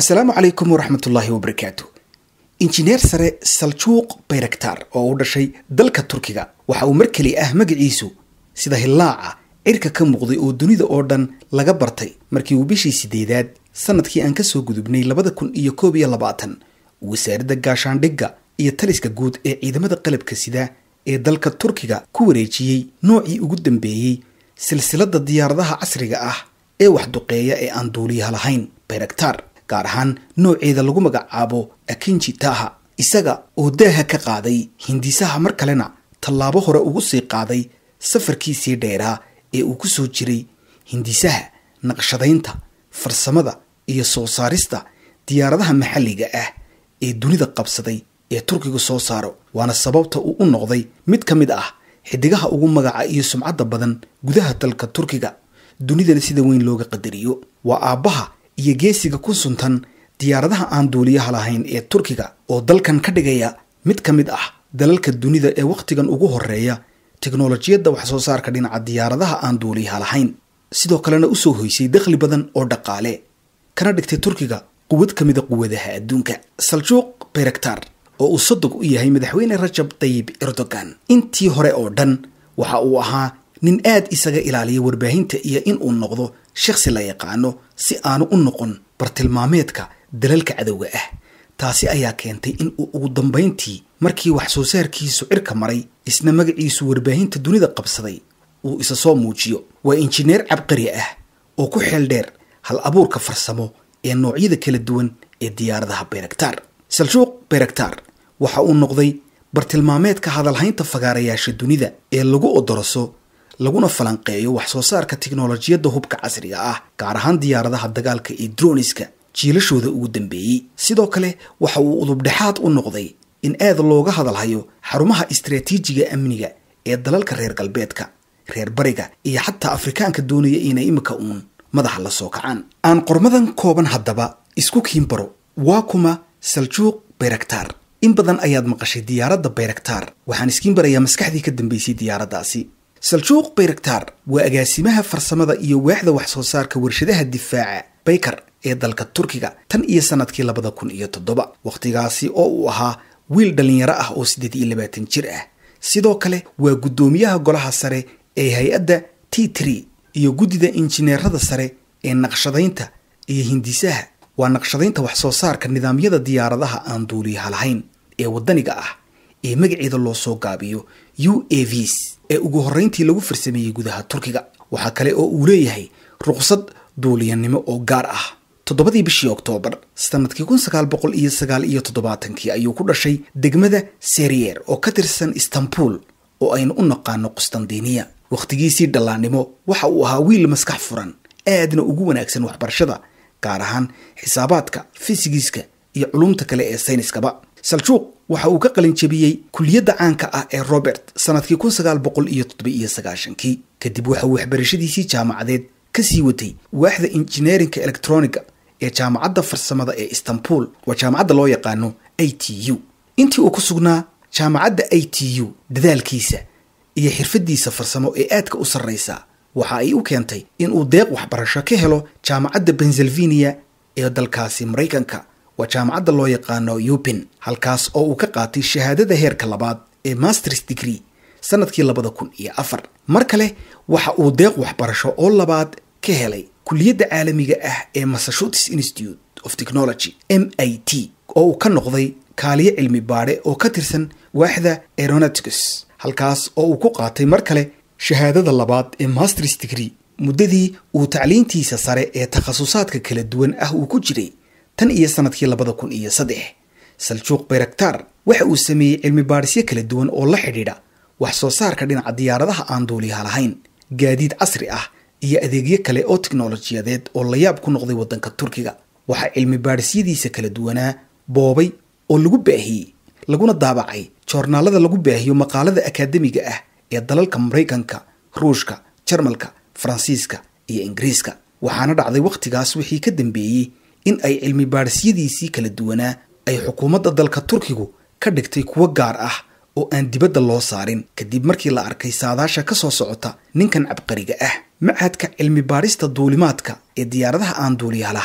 asalaamu calaykum waraxmatullaahi wabarakaatu injineer sare saljuuq bayraktar oo u dhashay dalka turkiga waxa uu mar keli ah magaciisu sida hillaaca cirka ka muuqday oo dunida oo dhan laga bartay markii uu bishii sideedaad sanadkii aan kasoo gudubnay labada kun iyo koob iyo labaatan wasaaradda gaashaandhigga iyo taliska guud ee ciidamada qalabka sida ee dalka turkiga ku wareejiyey noocii ugu dambeeyey silsilada diyaaradaha casriga ah ee waxduqeeya ee aan duuliyaha lahayn bayraktar gaar ahaan nooceeda lagu magacaabo akinji taha isaga oo daaha ka qaaday hindisaha mar kalena tallaabo hore ugu sii qaaday safarkiisii dheeraa ee uu ku soo jiray hindisaha naqshadaynta farsamada iyo soo saarista diyaaradaha maxalliga ah ee dunida qabsaday ee turkigu soo saaro waana sababta uu u noqday mid ka mid ah xidigaha ugu magaca iyo sumcadda badan gudaha dalka turkiga dunidana sida weyn looga qadariyo waa aabbaha iyo geesiga ku suntan diyaaradaha aan duuliyaha lahayn ee turkiga oo dalkan ka dhigaya mid ka mid ah dalalka dunida ee wakhtigan ugu horeeya teknolojiyadda wax soo saarka dhinaca diyaaradaha aan duuliyaha lahayn sidoo kalena usoo hoysay dakhli badan oo dhaqaale kana dhigtay turkiga quwad ka mida quwadaha adduunka saljuuq bayraktar oo uu sodog u yahay madaxweyne rajab tayib erdogan intii hore oo dhan waxa uu ahaa nin aad isaga ilaaliya warbaahinta iyo in uu noqdo shakhsi la yaqaano si aanu u noqon bartilmaameedka dalalka cadowga ah taasi ayaa keentay in uu ugu dambayntii markii wax soo saarkiisu cirka maray isna magaciisu warbaahinta dunida qabsaday uu isa soo muujiyo waa injineer cabqari ah oo ku xeel dheer hal abuurka farsamo ee noocyada kala duwan ee diyaaradaha bayraktar saljuuq bayraktar waxa uu noqday bartilmaameedka hadalhaynta fagaarayaasha dunida ee lagu odoroso laguna falanqeeyo wax soo saarka tiknolojiyadda hubka casriga ah gaar ahaan diyaaradaha dagaalka ee droniska jiilashooda ugu dambeeyey sidoo kale waxa uu udubdhexaad u noqday in aad looga hadalhayo xarumaha istraatiijiga amniga ee dalalka reer galbeedka reer bariga iyo xataa afrikaanka doonaya inay imika uun madaxa la soo kacaan aan qormadan kooban haddaba isku kiinbaro waa kuma saljuuq bayraktar in badan ayaad maqashay diyaaradda bayraktar waxaan iskiin barayaa maskaxdii ka dambeysay diyaaraddaasi saljuuq bayraktar waa agaasimaha farsamada iyo waaxda wax soo saarka warshadaha difaaca baykar ee dalka turkiga tan iyo sanadkii labada kun iyo toddoba wakhtigaasi oo uu ahaa wiil dhallinyaro ah oo siddeed iyo labaatan jir ah sidoo kale waa guddoomiyaha golaha sare ee hay-adda t tree iyo guddida injineerada sare ee naqshadaynta iyo hindisaha waa naqshadaynta wax soo saarka nidaamyada diyaaradaha aan duuliyaha lahayn ee waddaniga ah ee magaceeda loo soo gaabiyo u a vs ee ugu horreyntii lagu farsameeyey gudaha turkiga waxaa kale oo uu leeyahay ruqsad duuliyanimo oo gaar ah toddobadii bishii oktoobar sanadkii kun sagaal boqol iyo sagaal iyo toddobaatankii ayuu ku dhashay degmada serier oo ka tirsan istanbul oo aynu u naqaano qustandiniya wakhtigiisii dhallaannimo waxa uu ahaa wiil maskax furan aadna ugu wanaagsan waxbarashada gaar ahaan xisaabaadka fisigiska iyo culumta kale ee sayniskaba saljuuq waxa uu ka qalin jebiyey kuliyadda caanka ah ee robert sanadkii kun sagaal boqol iyo toddoba iyo sagaashankii kadib waxa uu waxbarashadiisii jaamacadeed ka sii watay waaxda injineerinka electroniga ee jaamacadda farsamada ee istanbul waa jaamacadda loo yaqaano a t u intii uu ku sugnaa jaamacadda a t u dadaalkiisa iyo xirfadiisa farsamo ee aadka u sarraysa waxa ay u keentay inuu deeq waxbarasho ka helo jaamacadda pennsylvania ee dalkaasi maraykanka waa jaamacadda loo yaqaano yupin halkaas oo uu ka qaatay shahaadada heerka labaad ee masters degree sanadkii labada kun iyo afar mar kale waxa uu deeq waxbarasho oo labaad ka helay kuliyadda caalamiga ah ee massachusetts institute of technology m i t oo uu ka noqday kaaliyo cilmi baadhe oo ka tirsan waaxda aeronautics halkaas oo uu ku qaatay mar kale shahaadada labaad ee masters degree muddadii uu tacliintiisa sare ee takhasusaadka kala duwan ah uu ku jiray tan iyo sanadkii labada kun iyo saddex saljuuq bayraktar waxa uu sameeyey cilmi baadhisyo kala duwan oo la xidhiidha wax soo saarka dhinaca diyaaradaha aan duuliyaha lahayn gaadiid casri ah iyo adeegyo kale oo tiknolojiyadeed oo layaab ku noqday waddanka turkiga waxaa cilmi baadhisyadiisa kala duwanaa boobay oo lagu baahiyey laguna daabacay joornaalada lagu baahiyo maqaalada akaademiga ah ee dalalka maraykanka ruushka jarmalka faransiiska iyo ingiriiska waxaana dhacday wakhtigaas wixii ka dambeeyey in ay cilmi baadhisyadiisii kala duwanaa ay xukuumadda dalka turkigu ka dhigtay kuwo gaar ah oo aan dibadda loo saarin kadib markii la arkay saadaasha ka soo socota ninkan cabqariga ah machadka cilmi baadhista duulimaadka ee diyaaradaha aan duuliyaha lahayn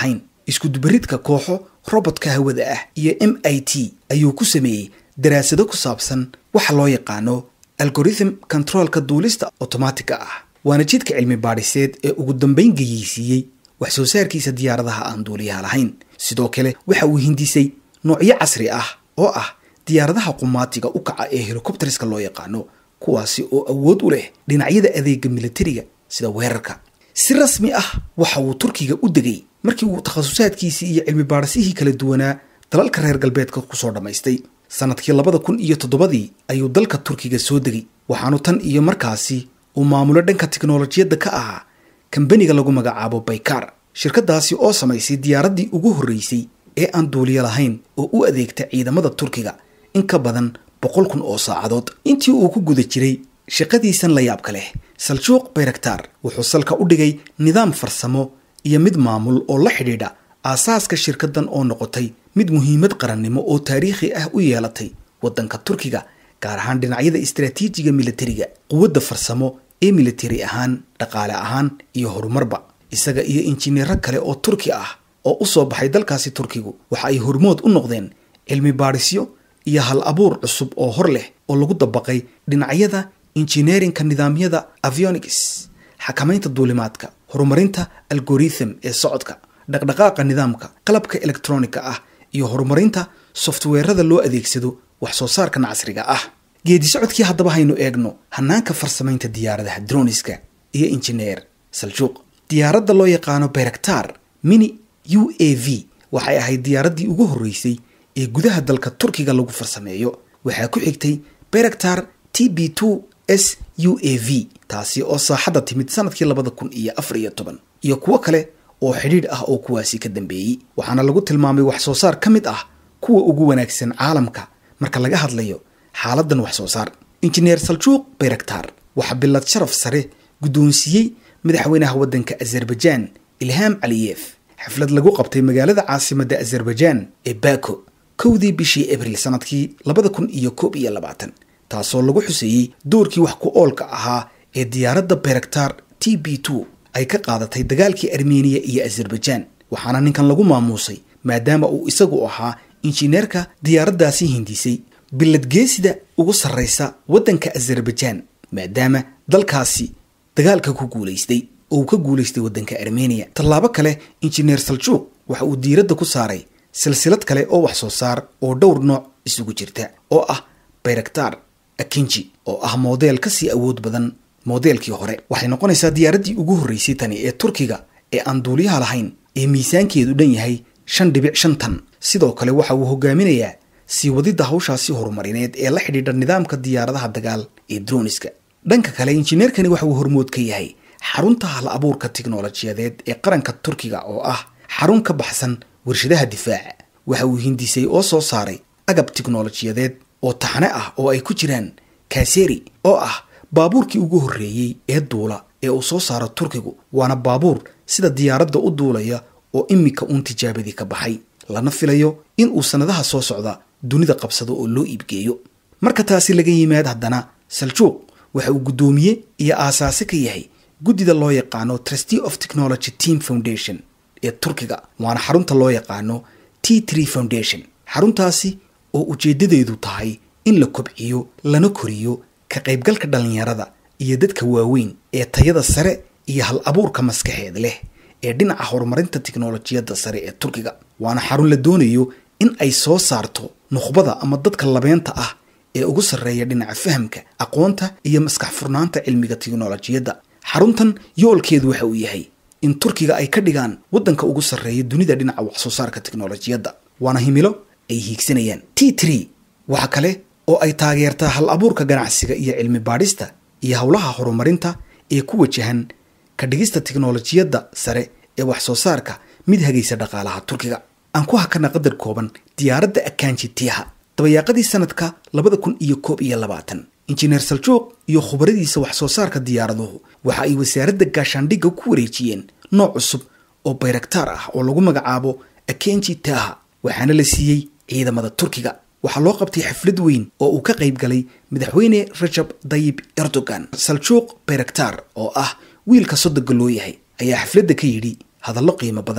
iskudubaridka kooxo robotka hawada ah iyo m i t ayuu ku sameeyey daraasado ku saabsan waxa loo yaqaano algorithm controolka duulista otomaatigga ah waana jidka cilmi baadhiseed ee ugu dambayn geyeysiiyey wax soo saarkiisa diyaaradaha aan duuliyaha lahayn sidoo kale waxa uu hindisay noocyo casri ah oo ah diyaaradaha qumaatiga u kaca ee helicopterska loo yaqaano kuwaasi oo awood u leh dhinacyada adeega militariga sida weerarka si rasmi ah waxa uu turkiga u degay markii uu takhasusaadkiisii iyo cilmi baadhisihii kala duwanaa dalalka reer galbeedka kusoo dhammaystay sanadkii labada kun iyo toddobadii ayuu dalka turkiga soo degay waxaanu tan iyo markaasi uu maamulo dhanka tiknolojiyadda ka ahaa kambaniga lagu magacaabo baykar shirkadaasi oo samaysay diyaaraddii ugu horreysay ee aan duuliyo lahayn oo u adeegta ciidamada turkiga in ka badan boqol kun oo saacadood intii uu ku guda jiray shaqadiisan la yaabka leh saljuuq bayraktar wuxuu salka u dhigay nidaam farsamo iyo mid maamul oo la xidhiidha aasaaska shirkadan oo noqotay mid muhiimad qarannimo oo taariikhi ah u yeelatay waddanka turkiga gaar ahaan dhinacyada istaraatiijiga militariga quwadda farsamo ee militari ahaan dhaqaale ahaan iyo horumarba isaga iyo injineero kale oo turki ah oo u soo baxay dalkaasi turkigu waxa ay hormood u noqdeen cilmi baadhisyo iyo hal abuur cusub oo hor leh oo lagu dabaqay dhinacyada injineerinka nidaamyada avionics xakamaynta duulimaadka horumarinta algorithm ee socodka dhaqdhaqaaqa nidaamka qalabka elektroniga ah iyo horumarinta softweerada loo adeegsado wax soo saarkan casriga ah geedi socodkii haddaba haynu eegno hanaanka farsamaynta diyaaradaha droniska iyo injineer saljuuq diyaaradda loo yaqaano bayraktar mini u a v waxay ahayd diyaaraddii ugu horreysay ee gudaha dalka turkiga lagu farsameeyo waxaa ku xigtay bayraktar t b two s u a v taasi oo saaxadda timid sanadkii labada kun iyo afar iyo toban iyo kuwo kale oo xidhiidh ah oo kuwaasi ka dambeeyey waxaana lagu tilmaamay wax soo saar ka mid ah kuwa ugu wanaagsan caalamka marka laga hadlayo xaaladan wax soo saar injineer saljuuq bayraktar waxaa bilad sharaf sare guddoonsiiyey madaxweynaha waddanka azerbaijaan ilhaam caliyef xaflad lagu qabtay magaalada caasimadda azerbaijaan ee bako kowdii bishii abril sanadkii labada kun iyo koob iyo labaatan taasoo lagu xuseeyey doorkii wax ku oolka ahaa ee diyaaradda bayraktar t b two ay ka qaadatay dagaalkii armeniya iyo azerbaijaan waxaana ninkan lagu maamuusay maadaama uu isagu ahaa injineerka diyaaraddaasi hindisay biladgeesida ugu sarraysa waddanka azerbaijaan maadaama dalkaasi dagaalka ku guulaystay oo uu ka guulaystay waddanka armeniya tallaabo kale injineer saljuuq waxa uu diiradda ku saaray silsilad kale oo wax soo saar oo dhowr nooc isugu jirta oo ah bayraktar akinji oo ah moodeel kasii awood badan moodeelkii hore waxay noqonaysaa diyaaraddii ugu horreysay tani ee turkiga ee aan duuliyaha lahayn ee miisaankeedu dhan yahay shan dhibic shan tan sidoo kale waxa uu hogaaminayaa sii wadidda hawshaasi horumarineed ee la xidhiidha nidaamka diyaaradaha dagaal ee droniska dhanka kale injineerkani waxa uu hormood ka yahay xarunta hal abuurka tiknolojiyadeed ee qaranka turkiga oo ah xarun ka baxsan warshadaha difaaca waxa uu hindisay oo soo saaray agab tiknolojiyadeed oo taxne ah oo ay ku jiraan kaseri oo ah baabuurkii ugu horreeyey ee duula ee uu soo saaro turkigu waana baabuur sida diyaaradda u duulaya oo imika uun tijaabadii ka baxay lana filayo in uu sannadaha soo socda dunida qabsado oo loo iibgeeyo marka taasi laga yimaad haddana saljuuq waxa uu guddoomiye iyo aasaase ka yahay guddida loo yaqaano trustee of technology team foundation ee turkiga waana xarunta loo yaqaano t tree foundation xaruntaasi oo ujeeddadeedu tahay in la kobciyo lana koriyo ka qaybgalka dhallinyarada iyo dadka waaweyn ee tayada sare iyo hal abuurka maskaxeed leh ee dhinaca horumarinta tiknolojiyadda sare ee turkiga waana xarun la doonayo in ay soo saarto nukhbada ama dadka labeenta ah ee ugu sarreeya dhinaca fahamka aqoonta iyo maskax furnaanta cilmiga tiknolojiyadda xaruntan yoolkeedu waxa uu yahay in turkiga ay ka dhigaan waddanka ugu sarreeya dunida dhinaca wax soo saarka tiknolojiyadda waana himilo ay hiigsanayaan t tree waxa kale oo ay taageertaa hal abuurka ganacsiga iyo cilmi baadhista iyo howlaha horumarinta ee ku wajahan ka dhigista tiknolojiyadda sare ee wax soo saarka mid hagaysa dhaqaalaha turkiga aan ku hakana qadar kooban diyaaradda akaanji tiaha dabayaaqadii sanadka labada kun iyo koob iyo labaatan injineer saljuuq iyo khubaradiisa wax soo saarka diyaaraduhu waxa ay wasaaradda gaashaandhigga ku wareejiyeen nooc cusub oo bayraktaar ah oo lagu magacaabo akenji taha waxaana la siiyey ciidamada turkiga waxaa loo qabtay xaflad weyn oo uu ka qayb galay madaxweyne rajab dayib erdogan saljuuq bayraktar oo ah wiilka sodoga loo yahay ayaa xafladda ka yidhi hadallo qiimo badan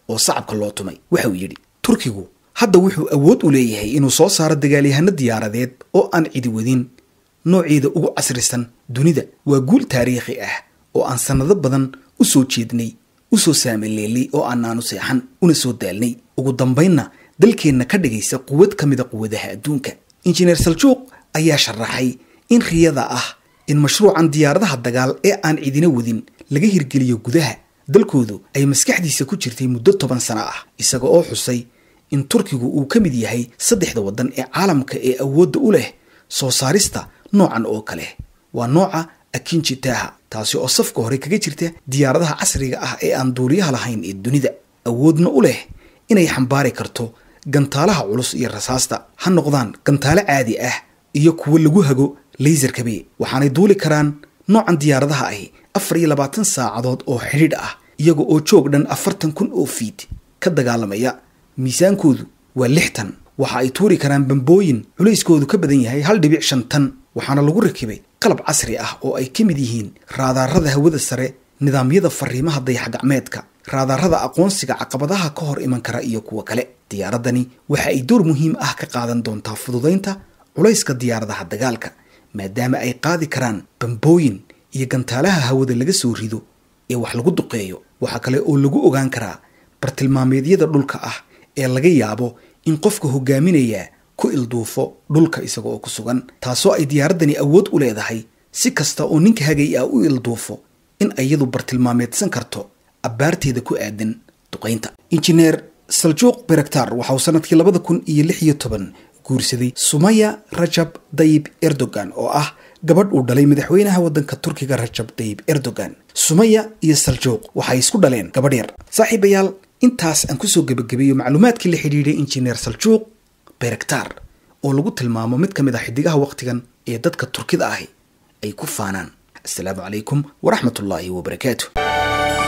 oo sacabka loo tumay waxa uu yidhi turkigu hadda wuxuu awood u leeyahay inuu soo saaro dagaalyahano diyaaradeed oo aan cidi wadin nooceeda ugu casrisan dunida waa guul taariikhi ah oo aan sannado badan u soo jeednay u soo saamaleelay oo aanaanu seexan una soo daalnay ugu dambaynna dalkeenna ka dhigaysa quwad ka mida quwadaha adduunka injineer saljuuq ayaa sharaxay in riyada ah in mashruucan diyaaradaha dagaal ee aan cidina wadin laga hirgeliyo gudaha dalkoodu ay maskaxdiisa ku jirtay muddo toban sano ah isaga oo xusay in turkigu uu ka mid yahay saddexda waddan ee caalamka ee awoodda u leh soo saarista noocan oo kale waa nooca akinjitaha taasi oo safka hore kaga jirta diyaaradaha casriga ah ee aan duuliyaha lahayn ee dunida awoodna u leh inay xambaari karto gantaalaha culus iyo rasaasta ha noqdaan gantaalo caadi ah iyo kuwo lagu hago laysarkabe waxaanay duuli karaan noocan diyaaradaha ahi afar iyo labaatan saacadood oo xidhiidh ah iyaga oo joog dhan afartan kun oo fiid ka dagaalamaya miisaankoodu waa lixtan waxa ay tuuri karaan bambooyin culayskoodu ka badan yahay hal dhibic shan tan waxaana lagu rakibay qalab casri ah oo ay ka mid yihiin raadaarada hawada sare nidaamyada fariimaha dayaxgacmeedka raadaarada aqoonsiga caqabadaha ka hor iman kara iyo kuwo kale diyaaradani waxa ay door muhiim ah ka qaadan doontaa fududaynta culayska diyaaradaha dagaalka maadaama ay qaadi karaan bambooyin iyo gantaalaha hawada laga soo rido ee wax lagu duqeeyo waxaa kale oo lagu ogaan karaa bartilmaameedyada dhulka ah ee laga yaabo in qofka hogaaminaya ku ilduufo dhulka isaga oo ku sugan taasoo ay diyaaradani awood u leedahay si kasta oo ninka hagay ah u ilduufo in iyadu bartilmaameedsan karto abbaarteeda ku aadan duqaynta injineer saljuuq berektar waxa uu sanadkii labada kun iyo lix iyo toban guursaday sumaya rajab dayib erdogan oo ah gabadh uu dhalay madaxweynaha waddanka turkiga rajab dayib erdogan sumaya iyo saljuuq waxay isku dhaleen gabadh yar saaxiibayaal intaas aan kusoo gebagabeeyo macluumaadkii la xidhiidhay injineer saljuuq berektar oo lagu tilmaamo mid ka mid ah xidigaha wakhtigan ee dadka turkida ahi ay ku faanaan assalaamu calaykum waraxmat ullaahi wabarakaatu